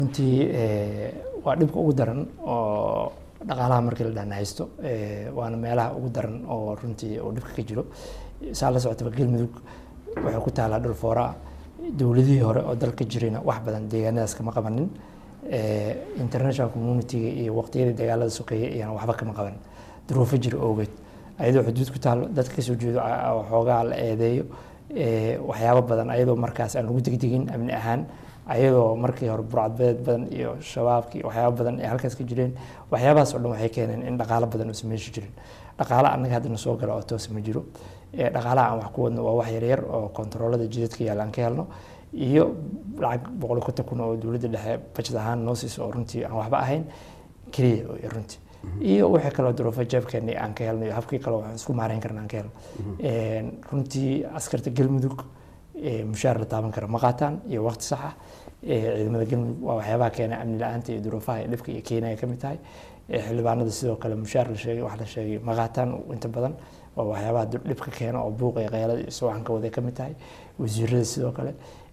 runtii waa dhibka ugu daran oo dhaqaalaha markii la dhan haysto waana meelaha ugu daran oo runtii uu dhibka ka jiro saa la socotaba galmudug waxay ku taalaa dhul fooraa dowladihii hore oo dalka jirayna wax badan deegaanadaas kama qabanin international communitiga iyo waqtiyadii dagaalada sokeeye iyana waxba kama qaban duruufo jira oogeed ayadoo xuduud ku taalo dadka kasoo jeedo xoogaa la eedeeyo waxyaabo badan ayadoo markaas aan lagu degdegin amni ahaan ayadoo markii hore burcadbeed badan iyo shabaabkii waxyaabo badan ay halkaas ka jireen waxyaabahaas oo dhan waxay keeneen in dhaqaalo badan uusan meesha jirin dhaqaalo annaga haddana soo gala oo toos ma jiro dhaqaalaha aan wax ku wadno waa wax yaryar oo kontaroolada jidadka yaalla aan ka helno iyo lacag boqol iyo konton kun oo dowladda dhexe bajad ahaan noo siiso oo runtii aan waxba ahayn keliya runtii iyo wixii kaloo duruufo jeebkeeni aan ka helno iyo habkii kaloo waxaan isku maareyn karna aan ka helno runtii askarta galmudug mushaar la taaban kara ma qaataan iyo waqti sax ah ciidamada galmudug waa waxyaabaha keena amni la-aanta iyo duruufaha iyo dhibka iyo keenaya ka mid tahay xildhibaanada sidoo kale mushaar la sheegay wax la sheegay ma qaataan inta badan waa waxyaabaha dhibka keena oo buuqa iyo qeylada iyo suwaxanka wada ka mid tahay wasiirada sidoo kale